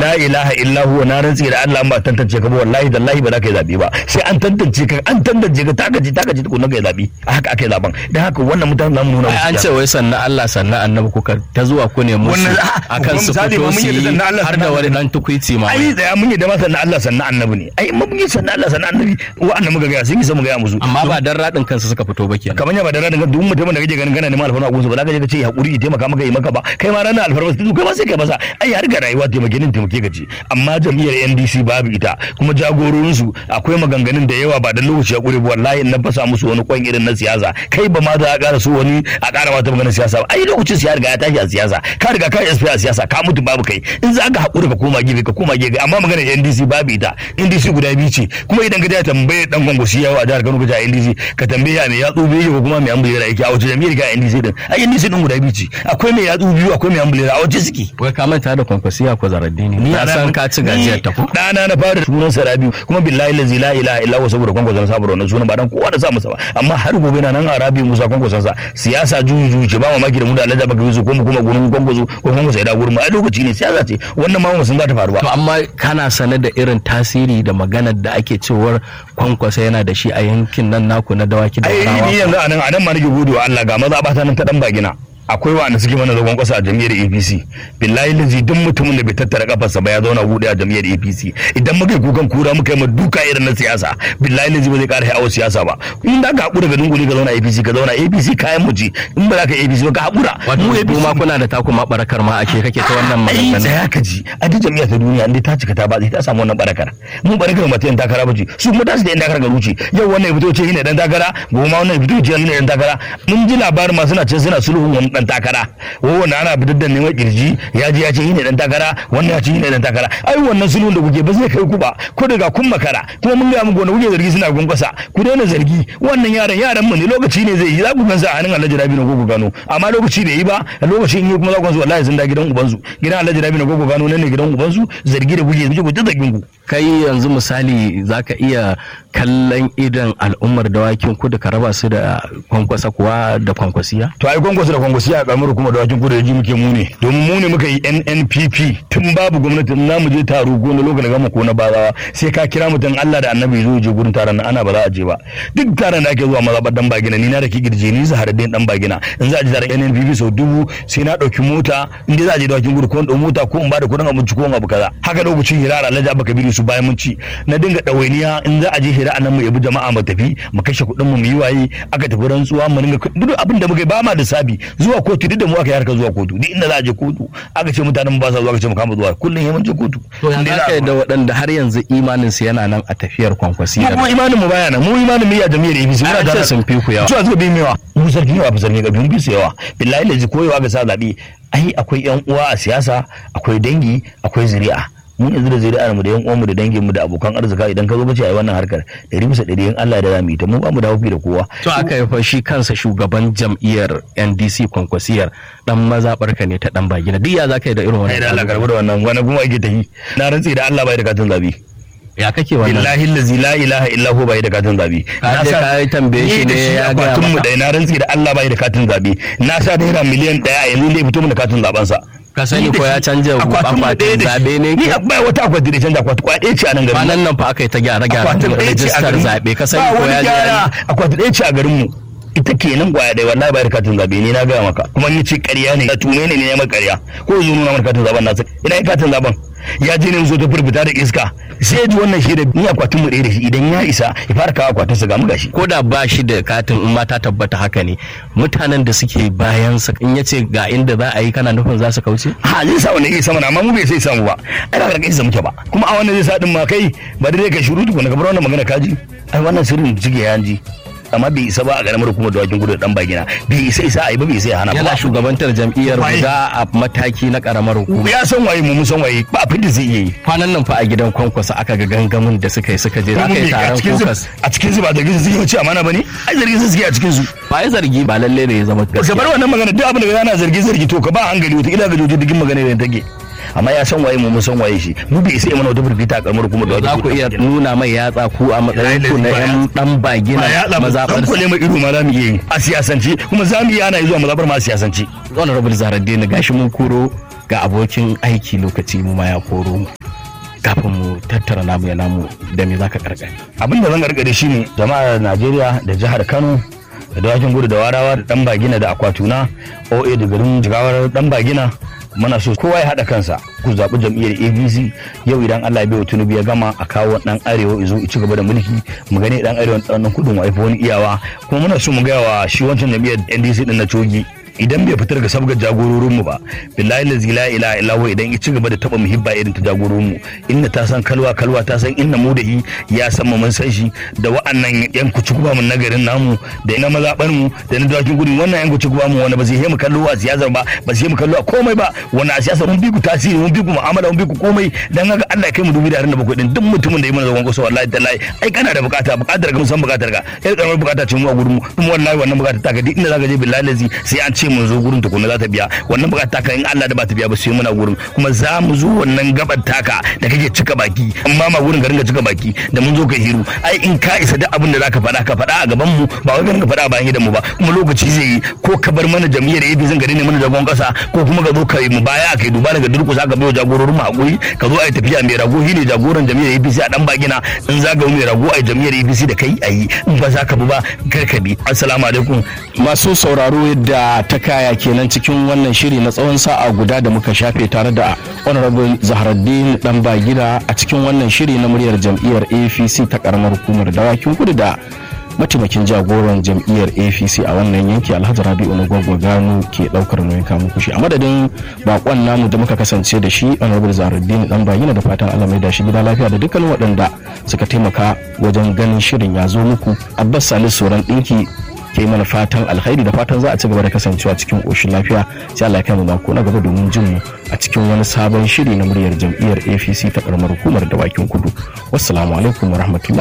la ilaha illa huwa na rantsi da Allah ba tantance ka ba wallahi dallahi ba za ka yi zabe ba sai an tantance ka an tantance ka taka ji taka ji tukunna ka yi zabe haka ake zaben dan haka wannan mutanen zamu nuna Ai, an ce wai sannan Allah sannan annabi kuka ta zuwa ku ne musu Wannan- ah, akan kuma su misali fito ma mun su yi da yi sannan Allah, har da sannan wani annabi. dan tukwici ma ai da mun yi da ma sannan Allah sannan annabi ne ai mun yi sannan Allah sannan annabi wa'annan muka ga sun yi mu ga musu amma ba dan radin kansu suka fito ba kenan kamar ya ba da ranar duk mutumin da kake ganin kana neman alfarma a gunsa ba za ka je ka ce hakuri ya taimaka maka yi maka ba kai ma ranar alfarma su kai ma sai kai masa ai har ga rayuwa taimake nin taimake ka ce amma jam'iyyar NDC babu ita kuma jagororin su akwai maganganun da yawa ba da lokaci ya kure ba wallahi in na fasa musu wani kwan irin na siyasa kai ba ma za a ƙara so wani a ƙara mata maganar siyasa ba ai lokacin siya riga ya tashi a siyasa ka riga ka yi a siyasa ka mutu babu kai in za ka haƙuri ka koma gefe ka koma gefe amma maganar NDC babu ita NDC guda biyu ce kuma idan ka je tambaye dan gwangwashi yawa a jihar Kano ka je a NDC ka tambaye ya me ya tsobe yake ko kuma me an bulera yake a wace jami'ar ka NDC din ai NDC din guda biyu ce akwai me yatsu biyu akwai me an bulera a wace suke wai ka manta da kwankwasiya ko zaraddini ni na san ka ci gajiyar ta ko dana na fara sunan sa Rabiu kuma billahi lazi la ilaha illa huwa saboda kwankwason sa saboda wannan sunan ba dan kowa da sa masa ba amma har gobe na nan a Rabiu Musa kwankwason sa siyasa juju juju ce ba mamaki da mu da Allah baka yusu ko mu kuma gurin kwankwaso ko kwankwaso ya da gurin mu ai lokaci ne siyasa ce wannan ma mu san za ta faru ba to amma kana sane da irin tasiri da maganar da ake cewar kwankwasa yana da shi a yankin nan naku na dawaki da ai warawa ni yanzu anan anan ma nake gode wa Allah ga maza ba ta nan ta dan bagina akwai wanda suke mana zagon kwasa a jam'iyyar APC billahi lazi duk mutumin da bai tattara kafarsa ba ya zauna gude a jam'iyyar APC idan muka yi kukan kura muka yi ma duka irin na siyasa billahi lazi ba zai kara hawa siyasa ba in da ka hakura ga dunguli ka zauna APC ka zauna APC kayan mu ce in ba za ka yi APC ba ka hakura wato kuma kuna da taku ma barakar ma ake kake ta wannan ai magana tsaya ka ji a duk jami'a ta duniya inda ta cika ta ba ta samu wannan barakar mun barakar ba ta yin takara ba ce su kuma ta su da yan takara ga ruci yau wannan ya fito ce shine dan takara gobe ma wannan ya fito ce shine dan takara mun ji labarin ma suna ce suna sulhun wani dan takara wannan ana fitar da neman kirji ya ji ya ce shine dan takara wannan ya ce shine dan takara ai wannan sulhun da kuke ba zai kai ku ba ko daga kun makara kuma mun ga muku wanda kuke zargi suna gunkwasa ku daina zargi wannan yaran yaran mu ne lokaci ne zai yi za ku gansa a hannun Alhaji Rabi na gogo gano amma lokaci bai yi ba lokacin yi kuma za ku gansu wallahi sun da gidan ubansu gidan Alhaji Rabi na gogo gano nan ne gidan ubansu zargi da kuke kuke ku ta zargin ku kai yanzu misali zaka iya kallon idan al'ummar dawakin kudu ka raba su da kwankwasa kuwa da kwankwasiya to ai kwankwaso da kwankwaso a kamar kuma da wakin kudu da ji muke mu ne domin mu ne muka yi NNPP tun babu gwamnati na mu je taro ko na lokacin gama ko na bazawa sai ka kira mutum Allah da Annabi zo je gurin taron nan ana ba za a je ba duk taron da ake zuwa mazabar dan bagina ni na da ki girje ni zaharaddin dan bagina in za a je taron NNPP sau dubu sai na dauki mota in dai za a je da wakin gudu ko in dau mota ko in ba da kudin abinci ko in abu kaza haka lokacin hira Alhaji Abba Kabiru su bayan mun ci na dinga dawainiya in za a je hira anan mu yabi jama'a mu tafi mu kashe kuɗin mu mu yi waye aka tafi rantsuwa mu dinga duk abin da muka yi ba ma da sabi zuwa kotu duk da mu aka yi harka zuwa kotu duk inda za a je kotu aka ce mutanen mu ba sa zuwa aka ce mu kama zuwa kullum ya mun je kotu to ya Inda za zaka a- yi da waɗanda har yanzu imanin su yana nan a tafiyar mu kwankwasiya kuma imanin mu baya nan mu imanin mu ya jami'ar APC Ai, an ce sun fi ku yawa. cewa suka bi mu yawa mu sarki yawa fa sarki ga dun bi su yawa billahi lazi koyewa ga sa zabi ai akwai yan uwa a siyasa akwai dangi akwai zuri'a mun yanzu da zuri'ar mu da yan uwan mu da dangin mu da abokan arzika idan ka zo ka ce ai wannan harkar ɗari bisa ɗari in Allah da zamu yi ta mu ba mu da haufi da kowa to aka yi fa shi kansa shugaban jam'iyyar NDC kwankwasiyar dan mazaɓarka ne ta dan bagina duk ya zaka yi da irin ai da Allah wannan karbu da wannan wani kuma ake tafi na rantsi da Allah bai da katin zabi ya kake wannan billahi allazi la ilaha illa huwa bai da katin zabi Ka je ka yi tambaye shi Ni da ne ya gaya akwatin mu maka? da na rantsi da Allah bai da katin zabi na sa naira miliyan daya yanzu ne fito mu da katin zaben sa ka sani ko ya canja akwatin zabe ne ni ke bai wata akwati da canja akwati kwa ɗaya ce a nan garin kwanan nan fa aka yi ta gyara gyara akwatin ɗaya ce a rajistar garin mu. zabe ka ba sani ko wani ya je ya gyara yi? akwati ɗaya ce a garin mu ita kenan kwaya ɗaya wallahi bai da katin zabe ni na gaya maka kuma ni ce ƙarya ne tume ne ne ya maka ƙarya ko zo nuna mana katin zaben nasa ina yin katin zaben ya je ne zo ta furfita da iska sai ya ji wannan shi da ni akwatin mu ɗaya da shi idan ya isa ya fara kawo akwatin sa ga mu gashi ko da ba shi da katin in ma ta tabbata haka ne mutanen da suke bayan sa in yace ga inda za a yi kana nufin za su kauce ha zai sa wani iya sama amma mu bai sai samu ba ai ba karkashin sa muke ba kuma a wannan zai sa din ma kai ba dai kai shiru tukuna ka bar wannan magana kaji ai wannan sirrin da cike ya ji amma bai isa ba a garamar hukumar dawakin gudu da dan bagina bai isa isa ai ba bai isa ya hana yana ba shugabantar jam'iyyar Waye? guda a mataki na karamar hukuma ya san waye mu mun san waye ba abin da zai iya yi kwanan nan fa a gidan kwankwasa aka ga gangamin da suka yi suka je aka yi a taron cikin su kokas a cikin su ba zargin su suke wuce amana bane ai zargin su suke a cikin su ba ya zargi ba lalle ne ya zama ka bar gaskiya wannan magana duk abin da yana zargi zargi to ka ba hankali wata ila ga joji digin magana da take amma ya san waye mu mun san waye shi mu bai isa ya mana wata burfita a karamar hukumar za dawakin ku gudu iya nuna mai yatsa ku a matsayin ku na yan dan bagina ba ya mazaɓar dan kwale mai ido ma za mu iya yi a siyasance kuma za mu iya ana yi zuwa mazabar ma a siyasance honorable zaraddini gashi mun koro ga abokin aiki lokaci mu ma ya koro mu kafin mu tattara namu ya namu da me zaka karkare abin da zan gargade shine jama'ar najeriya da jihar kano da dawakin gudu da warawa da dan bagina da akwatuna oa da garin jigawar dan bagina muna so kowa ya haɗa kansa ku zaɓi jam'iyyar abc yau idan allah ya bai wa tinubu ya gama a kawo ɗan arewa izo ci gaba da mulki mu gani ɗan arewa ɗan kudin wa wani iyawa kuma muna so mu gaya wa shi wancan jam'iyyar ndc ɗin na cogi idan bai fitar ga sabgar jagororinmu ba billahi lazi la ilaha illa huwa idan ya ci gaba da taba muhibba irin ta jagororinmu inda ta san kalwa kalwa ta san inna mu da yi ya san mu mun san shi da wa'annan yan kuci kuba mun nagarin namu da ina mazabar mu da na dawakin gudun wannan yan kuci kuba mu wanda ba zai mu kallo a siyasar ba ba zai mu kallo a komai ba wannan a siyasar mun bi ku tasiri mun bi ku mu'amala mun bi ku komai dan haka Allah ya kai mu dubi da harin da bakwai din duk mutumin da ya mana zagon kusa wallahi tallahi ai kana da bukata bukatar ka mun san bukatar ka yar karamar bukata ce mu a gurin mu kuma wallahi wannan bukata ta ka duk inda zaka je billahi lazi sai an ce mun zo gurin tukuna za ta biya wannan bukata taka in Allah da ba ta biya ba sai muna gurin kuma za mu zo wannan gabar taka da kake cika baki amma ma gurin ka ringa cika baki da mun zo ka hiru ai in ka isa duk abin da zaka faɗa ka faɗa a gaban mu ba wai ka ringa faɗa a bayan gidan mu ba kuma lokaci zai yi ko ka bar mana jami'ar AB zan gari ne mana jagon kasa ko kuma ka zo ka yi mu baya kai duba daga durkusa ka bai jagororin mu hakuri ka zo ai tafiya mai rago ne jagoran jami'ar APC a dan bagina in zaga mai rago ai jami'ar APC da kai ayi in ba za ka bi ba kar ka bi assalamu alaikum masu sauraro yadda ta kaya kenan cikin wannan shiri na tsawon sa'a guda da muka shafe tare da honorable zaharaddin dan bagida a cikin wannan shiri na muryar jam'iyyar apc ta karamar hukumar dawakin kudu da mataimakin jagoran jam'iyyar apc a wannan yanki alhaji rabi'u na gwagwa gano ke daukar nauyin kamun kushi a madadin bakon namu da muka kasance da shi honorable zaharaddin dan bagida da fatan allah mai da shi gida lafiya da dukkan waɗanda suka taimaka wajen ganin shirin ya zo muku abbas salisu soran ɗinki ke mana fatan alkhairi da fatan za a ci gaba da kasancewa cikin ƙoshin lafiya sai Allah ya kai mu mako na gaba domin jin mu a cikin wani sabon shiri na muryar jam'iyyar APC ta karamar hukumar dawakin kudu wassalamu alaikum warahmatullahi